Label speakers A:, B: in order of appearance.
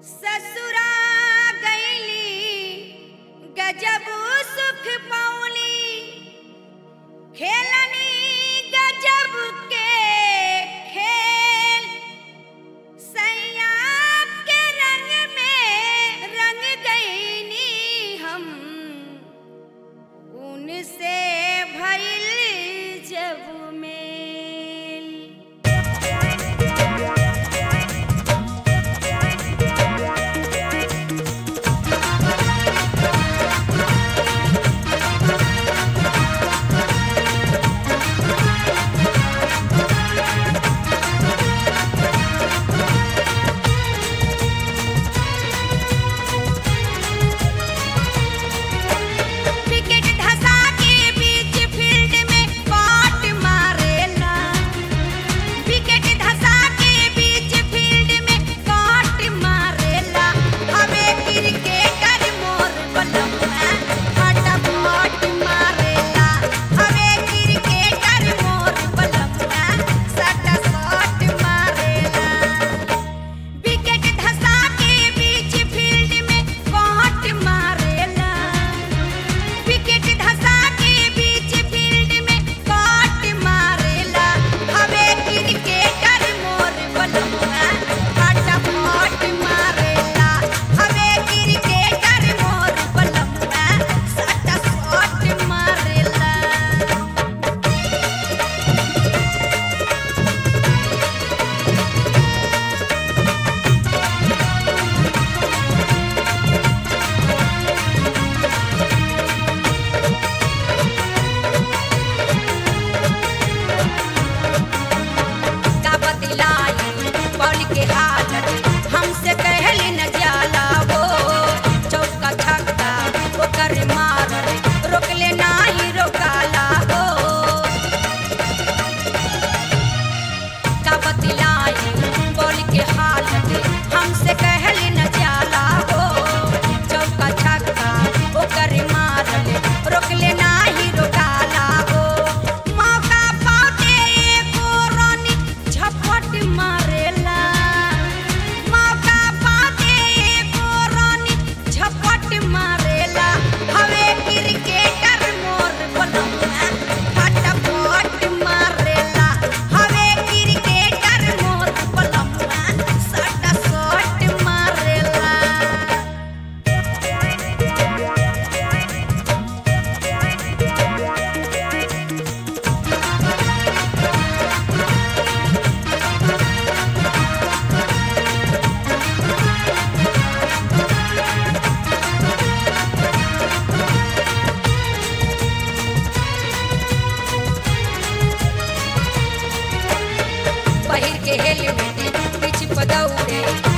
A: ससुरा गईली गजब सुख पौली खेलनी गजब के खेल सैया के रंग में रंग गईनी हम उनसे भइल जब मेल विकेट धसा के बीच फील्ड में कॉट मारेला विकेट धसा के बीच फील्ड में कॉट मारेला हवे क्रिकेटर मोर बलमुआ फटाफट मारेला हवे क्रिकेटर मोर बलमुआ सटा शॉट मारेला विकेट धसा के बीच फील्ड में कॉट मारेला विकेट धसा के बीच फील्ड में कॉट मारेला हवे क्रिकेटर मोर बलमुआ फटाफट मारेला हवे क्रिकेटर मोर बलमुआ सटा शॉट मारेला का बतलाई बॉल के हालत हमसे कहली न जाला वो चौका छक्का ओकर मारल रोकले नाही रोकाला हो का बतलाई बॉल के हालत हमसे कहली न जाला हो चौका छक्का ओकर मारल रोकले नाही रोकाला हो मौका पाते एको रानी झपट मारेला मौका पाते एको रानी झपट मारेला हवे क्रिकेटर मोर बलमुआ फटाफट मारेला हवे क्रिकेटर मोर बलमुआ सटा शॉट मारेला पहिर के हेलमेट पीछ पदौड़े